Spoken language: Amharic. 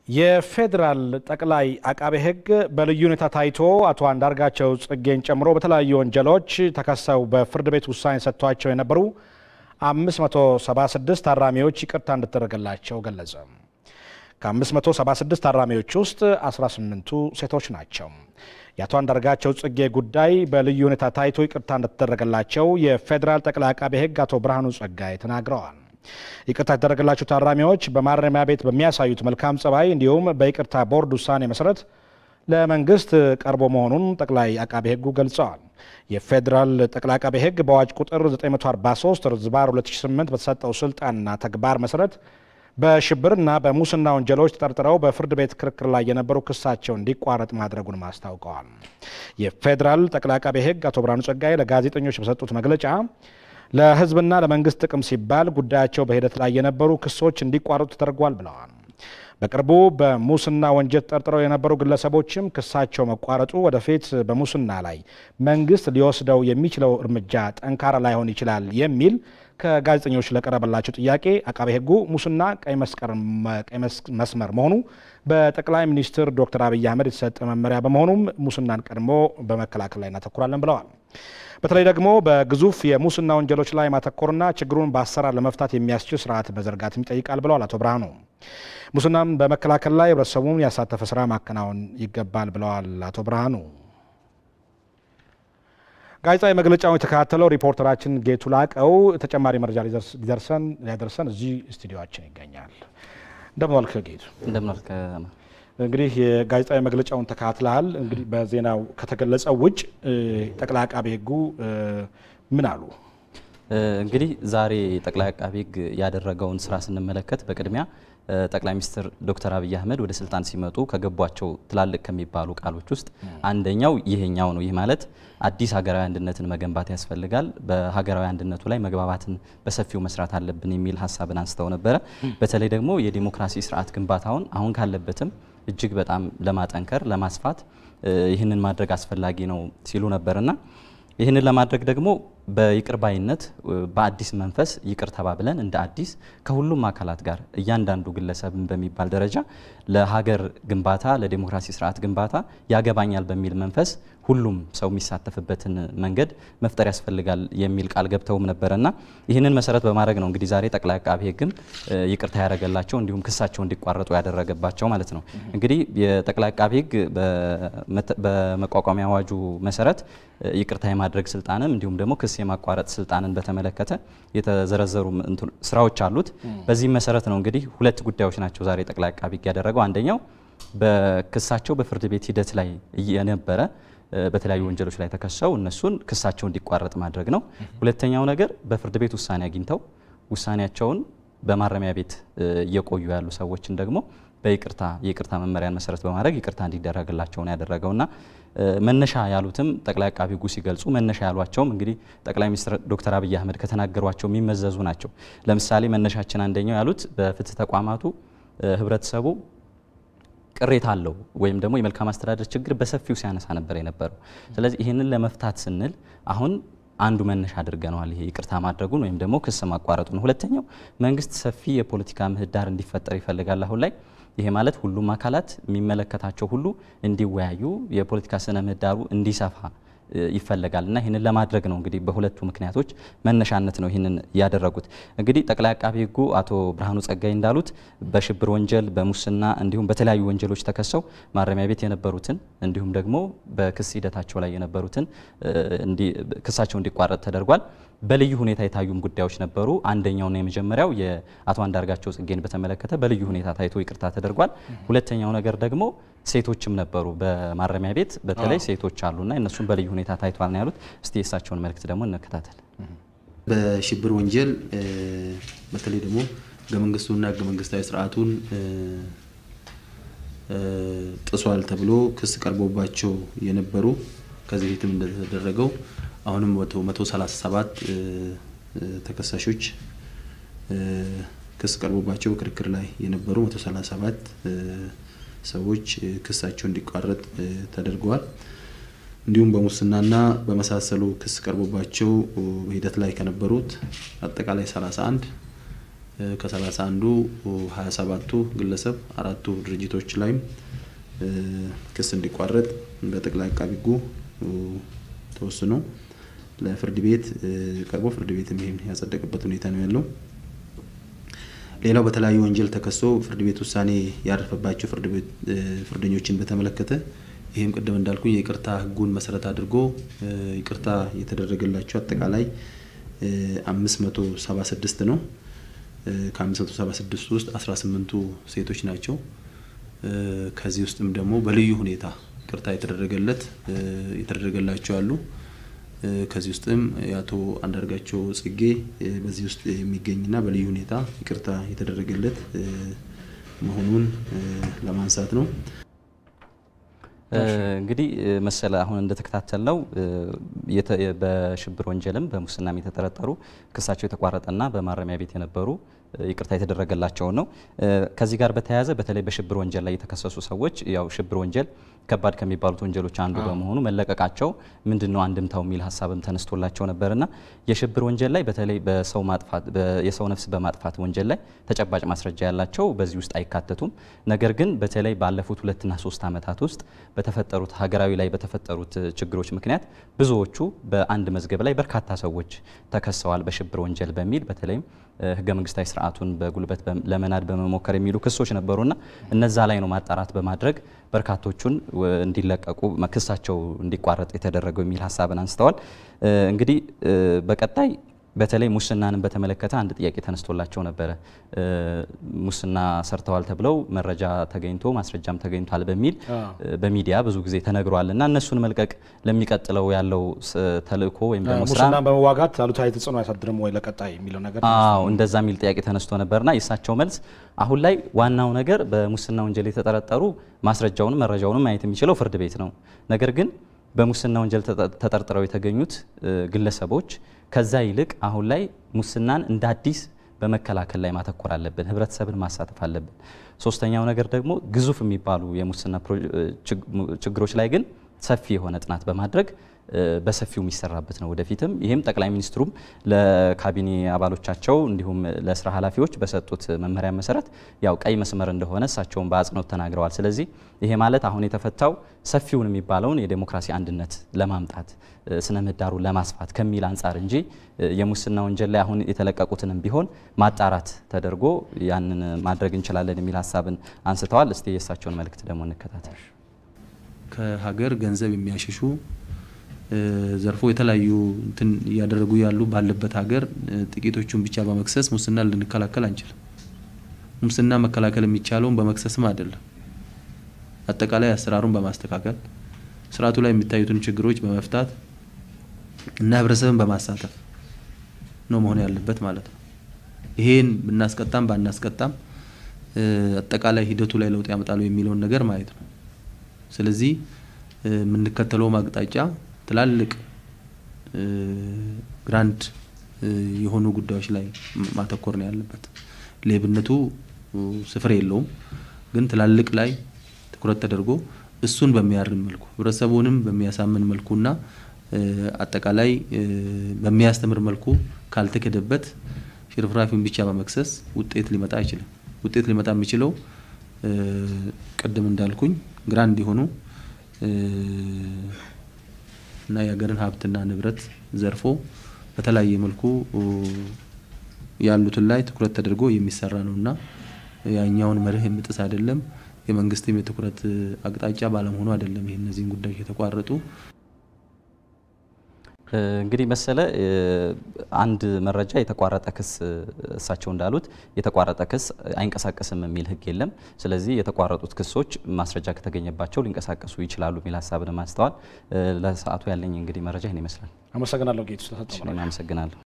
የፌዴራል ጠቅላይ አቃቤ ሕግ በልዩ ሁኔታ ታይቶ አቶ አንዳርጋቸው ጽጌን ጨምሮ በተለያዩ ወንጀሎች ተከሰው በፍርድ ቤት ውሳኔ ሰጥቷቸው የነበሩ 576 ታራሚዎች ይቅርታ እንድትደረግላቸው ገለጸ። ከ576 ታራሚዎች ውስጥ 18ቱ ሴቶች ናቸው። የአቶ አንዳርጋቸው ጽጌ ጉዳይ በልዩ ሁኔታ ታይቶ ይቅርታ እንደተደረገላቸው የፌዴራል ጠቅላይ አቃቤ ሕግ አቶ ብርሃኑ ጸጋይ ተናግረዋል። ይቅርታ የተደረገላቸው ታራሚዎች በማረሚያ ቤት በሚያሳዩት መልካም ጸባይ እንዲሁም በይቅርታ ቦርድ ውሳኔ መሰረት ለመንግስት ቀርቦ መሆኑን ጠቅላይ አቃቤ ሕጉ ገልጸዋል። የፌዴራል ጠቅላይ አቃቤ ሕግ በአዋጅ ቁጥር 943 ዝባር 2008 በተሰጠው ስልጣንና ተግባር መሰረት በሽብርና በሙስና ወንጀሎች ተጠርጥረው በፍርድ ቤት ክርክር ላይ የነበሩ ክሳቸው እንዲቋረጥ ማድረጉንም አስታውቀዋል። የፌዴራል ጠቅላይ አቃቤ ሕግ አቶ ብርሃኑ ጸጋይ ለጋዜጠኞች በሰጡት መግለጫ ለሕዝብና ለመንግስት ጥቅም ሲባል ጉዳያቸው በሂደት ላይ የነበሩ ክሶች እንዲቋረጡ ተደርጓል ብለዋል። በቅርቡ በሙስና ወንጀል ተጠርጥረው የነበሩ ግለሰቦችም ክሳቸው መቋረጡ ወደፊት በሙስና ላይ መንግስት ሊወስደው የሚችለው እርምጃ ጠንካራ ላይሆን ይችላል የሚል ከጋዜጠኞች ለቀረበላቸው ጥያቄ አቃቤ ሕጉ ሙስና ቀይ መስመር መሆኑ በጠቅላይ ሚኒስትር ዶክተር አብይ አህመድ የተሰጠ መመሪያ በመሆኑም ሙስናን ቀድሞ በመከላከል ላይ እናተኩራለን ብለዋል። በተለይ ደግሞ በግዙፍ የሙስና ወንጀሎች ላይ ማተኮርና ችግሩን በአሰራር ለመፍታት የሚያስችል ስርዓት መዘርጋትም ይጠይቃል ብለዋል አቶ ብርሃኑ። ሙስናን በመከላከል ላይ ህብረተሰቡን ያሳተፈ ስራ ማከናወን ይገባል ብለዋል አቶ ብርሃኑ። ጋዜጣዊ መግለጫውን የተከታተለው ሪፖርተራችን ጌቱ ላቀው ተጨማሪ መረጃ ሊደርሰን ሊያደርሰን እዚህ ስቱዲዮችን ይገኛል። እንደምን ዋልክ ጌቱ? እንደምን ዋልክ። እንግዲህ የጋዜጣዊ መግለጫውን ተከታትለሃል። እንግዲህ በዜናው ከተገለጸው ውጭ ጠቅላይ አቃቤ ሕጉ ምን አሉ? እንግዲህ ዛሬ ጠቅላይ አቃቤ ሕግ ያደረገውን ስራ ስንመለከት በቅድሚያ ጠቅላይ ሚኒስትር ዶክተር አብይ አህመድ ወደ ስልጣን ሲመጡ ከገቧቸው ትላልቅ ከሚባሉ ቃሎች ውስጥ አንደኛው ይሄኛው ነው። ይህ ማለት አዲስ ሀገራዊ አንድነትን መገንባት ያስፈልጋል፣ በሀገራዊ አንድነቱ ላይ መግባባትን በሰፊው መስራት አለብን የሚል ሀሳብን አንስተው ነበረ። በተለይ ደግሞ የዲሞክራሲ ስርዓት ግንባታውን አሁን ካለበትም እጅግ በጣም ለማጠንከር ለማስፋት ይህንን ማድረግ አስፈላጊ ነው ሲሉ ነበርና ይህንን ለማድረግ ደግሞ በይቅር ባይነት በአዲስ መንፈስ ይቅር ተባብለን እንደ አዲስ ከሁሉም አካላት ጋር እያንዳንዱ ግለሰብን በሚባል ደረጃ ለሀገር ግንባታ ለዲሞክራሲ ስርዓት ግንባታ ያገባኛል በሚል መንፈስ ሁሉም ሰው የሚሳተፍበትን መንገድ መፍጠር ያስፈልጋል የሚል ቃል ገብተውም ነበረና ይህንን መሰረት በማድረግ ነው እንግዲህ ዛሬ ጠቅላይ አቃቤ ሕግም ይቅርታ ያደረገላቸው እንዲሁም ክሳቸው እንዲቋረጡ ያደረገባቸው ማለት ነው። እንግዲህ የጠቅላይ አቃቤ ሕግ በመቋቋሚያ አዋጁ መሰረት ይቅርታ የማድረግ ስልጣንም እንዲሁም ደግሞ ክስ የማቋረጥ ስልጣንን በተመለከተ የተዘረዘሩ ስራዎች አሉት። በዚህም መሰረት ነው እንግዲህ ሁለት ጉዳዮች ናቸው ዛሬ ጠቅላይ አቃቤ ሕግ ያደረገው። አንደኛው በክሳቸው በፍርድ ቤት ሂደት ላይ የነበረ በተለያዩ ወንጀሎች ላይ ተከሰው እነሱን ክሳቸው እንዲቋረጥ ማድረግ ነው። ሁለተኛው ነገር በፍርድ ቤት ውሳኔ አግኝተው ውሳኔያቸውን በማረሚያ ቤት እየቆዩ ያሉ ሰዎችን ደግሞ በይቅርታ የይቅርታ መመሪያን መሰረት በማድረግ ይቅርታ እንዲደረግላቸው ነው ያደረገውና መነሻ ያሉትም ጠቅላይ አቃቢ ሕጉ ሲገልጹ መነሻ ያሏቸውም እንግዲህ ጠቅላይ ሚኒስትር ዶክተር አብይ አህመድ ከተናገሯቸው የሚመዘዙ ናቸው። ለምሳሌ መነሻችን አንደኛው ያሉት በፍትህ ተቋማቱ ህብረተሰቡ ቅሬታ አለው ወይም ደግሞ የመልካም አስተዳደር ችግር በሰፊው ሲያነሳ ነበር የነበረው። ስለዚህ ይህንን ለመፍታት ስንል አሁን አንዱ መነሻ አድርገነዋል ይሄ ይቅርታ ማድረጉን ወይም ደግሞ ክስ ማቋረጡ ነው። ሁለተኛው መንግስት ሰፊ የፖለቲካ ምህዳር እንዲፈጠር ይፈልጋል አሁን ላይ ይሄ ማለት ሁሉም አካላት የሚመለከታቸው ሁሉ እንዲወያዩ የፖለቲካ ስነ ምህዳሩ እንዲሰፋ ይፈለጋል እና ይህንን ለማድረግ ነው እንግዲህ በሁለቱ ምክንያቶች መነሻነት ነው ይህንን ያደረጉት። እንግዲህ ጠቅላይ አቃቤ ሕጉ አቶ ብርሃኑ ጸጋይ እንዳሉት በሽብር ወንጀል፣ በሙስና እንዲሁም በተለያዩ ወንጀሎች ተከሰው ማረሚያ ቤት የነበሩትን እንዲሁም ደግሞ በክስ ሂደታቸው ላይ የነበሩትን ክሳቸው እንዲቋረጥ ተደርጓል። በልዩ ሁኔታ የታዩም ጉዳዮች ነበሩ። አንደኛውና የመጀመሪያው የአቶ አንዳርጋቸው ጽጌን በተመለከተ በልዩ ሁኔታ ታይቶ ይቅርታ ተደርጓል። ሁለተኛው ነገር ደግሞ ሴቶችም ነበሩ በማረሚያ ቤት በተለይ ሴቶች አሉና እነሱም በልዩ ሁኔታ ታይቷል ነው ያሉት። እስቲ የእሳቸውን መልእክት ደግሞ እንከታተል። በሽብር ወንጀል በተለይ ደግሞ ህገ መንግስቱና ህገ መንግስታዊ ስርዓቱን ጥሷል ተብሎ ክስ ቀርቦባቸው የነበሩ ከዚህ በፊትም እንደተደረገው አሁንም መቶ ሰላሳ ሰባት ተከሳሾች ክስ ቀርቦባቸው ክርክር ላይ የነበሩ መቶ ሰላሳ ሰባት ሰዎች ክሳቸው እንዲቋረጥ ተደርገዋል። እንዲሁም በሙስናና በመሳሰሉ ክስ ቀርቦባቸው በሂደት ላይ ከነበሩት አጠቃላይ 31 ከሰላሳ አንዱ ሀያ ሰባቱ ግለሰብ አራቱ ድርጅቶች ላይም ክስ እንዲቋረጥ በጠቅላይ አቃቢ ሕጉ ተወስኖ ለፍርድ ቤት ቀርቦ ፍርድ ቤትም ይህን ያጸደቀበት ሁኔታ ነው ያለው። ሌላው በተለያዩ ወንጀል ተከሶ ፍርድ ቤት ውሳኔ ያረፈባቸው ፍርደኞችን በተመለከተ ይህም ቅድም እንዳልኩኝ የይቅርታ ሕጉን መሰረት አድርጎ ይቅርታ የተደረገላቸው አጠቃላይ 576 ነው። ከ576 ውስጥ 18ቱ ሴቶች ናቸው። ከዚህ ውስጥም ደግሞ በልዩ ሁኔታ ይቅርታ የተደረገለት የተደረገላቸው አሉ። ከዚህ ውስጥም የአቶ አንዳርጋቸው ጽጌ በዚህ ውስጥ የሚገኝና በልዩ ሁኔታ ይቅርታ የተደረገለት መሆኑን ለማንሳት ነው። እንግዲህ መሰለ አሁን እንደተከታተል ነው በሽብር ወንጀልም በሙስናም የተጠረጠሩ ክሳቸው የተቋረጠና በማረሚያ ቤት የነበሩ ይቅርታ የተደረገላቸውን ነው። ከዚህ ጋር በተያያዘ በተለይ በሽብር ወንጀል ላይ የተከሰሱ ሰዎች ያው ሽብር ወንጀል ከባድ ከሚባሉት ወንጀሎች አንዱ በመሆኑ መለቀቃቸው ምንድን ነው አንድምታው የሚል ሀሳብም ተነስቶላቸው ነበርና የሽብር ወንጀል ላይ በተለይ በሰው ማጥፋት የሰው ነፍስ በማጥፋት ወንጀል ላይ ተጨባጭ ማስረጃ ያላቸው በዚህ ውስጥ አይካተቱም። ነገር ግን በተለይ ባለፉት ሁለትና ሶስት ዓመታት ውስጥ በተፈጠሩት ሀገራዊ ላይ በተፈጠሩት ችግሮች ምክንያት ብዙዎቹ በአንድ መዝገብ ላይ በርካታ ሰዎች ተከሰዋል በሽብር ወንጀል በሚል በተለይም ህገ መንግስታዊ ስርዓቱን በጉልበት ለመናድ በመሞከር የሚሉ ክሶች ነበሩና እነዛ ላይ ነው ማጣራት በማድረግ በርካቶቹን እንዲለቀቁ ክሳቸው እንዲቋረጥ የተደረገው የሚል ሀሳብን አንስተዋል። እንግዲህ በቀጣይ በተለይ ሙስናንም በተመለከተ አንድ ጥያቄ ተነስቶላቸው ነበረ። ሙስና ሰርተዋል ተብለው መረጃ ተገኝቶ ማስረጃም ተገኝቷል በሚል በሚዲያ ብዙ ጊዜ ተነግሯል እና እነሱን መልቀቅ ለሚቀጥለው ያለው ተልእኮ ወይም ደግሞ ስራ ሙስናን በመዋጋት አሉታዊ ተጽዕኖ አያሳድርም ወይ ለቀጣይ የሚለው ነገር አዎ እንደዛ የሚል ጥያቄ ተነስቶ ነበርና የእሳቸው መልስ አሁን ላይ ዋናው ነገር በሙስና ወንጀል የተጠረጠሩ ማስረጃውንም መረጃውንም ማየት የሚችለው ፍርድ ቤት ነው። ነገር ግን በሙስና ወንጀል ተጠርጥረው የተገኙት ግለሰቦች ከዛ ይልቅ አሁን ላይ ሙስናን እንደ አዲስ በመከላከል ላይ ማተኮር አለብን። ህብረተሰብን ማሳተፍ አለብን። ሶስተኛው ነገር ደግሞ ግዙፍ የሚባሉ የሙስና ችግሮች ላይ ግን ሰፊ የሆነ ጥናት በማድረግ በሰፊው የሚሰራበት ነው ወደፊትም። ይህም ጠቅላይ ሚኒስትሩም ለካቢኔ አባሎቻቸው እንዲሁም ለስራ ኃላፊዎች በሰጡት መመሪያ መሰረት ያው ቀይ መስመር እንደሆነ እሳቸውን በአጽንኦት ተናግረዋል። ስለዚህ ይሄ ማለት አሁን የተፈታው ሰፊውን የሚባለውን የዴሞክራሲ አንድነት ለማምጣት ስነ ምህዳሩን ለማስፋት ከሚል አንጻር እንጂ የሙስና ወንጀል ላይ አሁን የተለቀቁትንም ቢሆን ማጣራት ተደርጎ ያንን ማድረግ እንችላለን የሚል ሀሳብን አንስተዋል። እስቲ የእሳቸውን መልእክት ደግሞ እንከታተል። ከሀገር ገንዘብ የሚያሸሹ ዘርፎ የተለያዩ እንትን እያደረጉ ያሉ ባለበት ሀገር ጥቂቶቹን ብቻ በመክሰስ ሙስና ልንከላከል አንችልም። ሙስና መከላከል የሚቻለውን በመክሰስም አይደለም፣ አጠቃላይ አሰራሩን በማስተካከል ስርዓቱ ላይ የሚታዩትን ችግሮች በመፍታት እና ህብረተሰብን በማሳተፍ ነው መሆን ያለበት ማለት ነው። ይሄን ብናስቀጣም ባናስቀጣም አጠቃላይ ሂደቱ ላይ ለውጥ ያመጣሉ የሚለውን ነገር ማየት ነው። ስለዚህ የምንከተለው አቅጣጫ ትላልቅ ግራንድ የሆኑ ጉዳዮች ላይ ማተኮር ነው ያለበት። ሌብነቱ ስፍር የለውም፣ ግን ትላልቅ ላይ ትኩረት ተደርጎ እሱን በሚያርም መልኩ ህብረተሰቡንም በሚያሳምን መልኩና አጠቃላይ በሚያስተምር መልኩ ካልተከደበት ሽርፍራፊውን ብቻ በመክሰስ ውጤት ሊመጣ አይችልም። ውጤት ሊመጣ የሚችለው ቅድም እንዳልኩኝ ግራንድ የሆኑ እና የሀገርን ሀብትና ንብረት ዘርፎ በተለያየ መልኩ ያሉትን ላይ ትኩረት ተደርጎ የሚሰራ ነው እና ያኛውን መርህ የሚጥስ አይደለም። የመንግስትም የትኩረት አቅጣጫ ባለመሆኑ አይደለም ይህ እነዚህን ጉዳዮች የተቋረጡ። እንግዲህ መሰለ አንድ መረጃ የተቋረጠ ክስ እሳቸው እንዳሉት የተቋረጠ ክስ አይንቀሳቀስም የሚል ሕግ የለም። ስለዚህ የተቋረጡት ክሶች ማስረጃ ከተገኘባቸው ሊንቀሳቀሱ ይችላሉ የሚል ሀሳብን አንስተዋል። ለሰዓቱ ያለኝ እንግዲህ መረጃ ይህን ይመስላል። አመሰግናለሁ ጌቱ ስለሰጠው አመሰግናለሁ።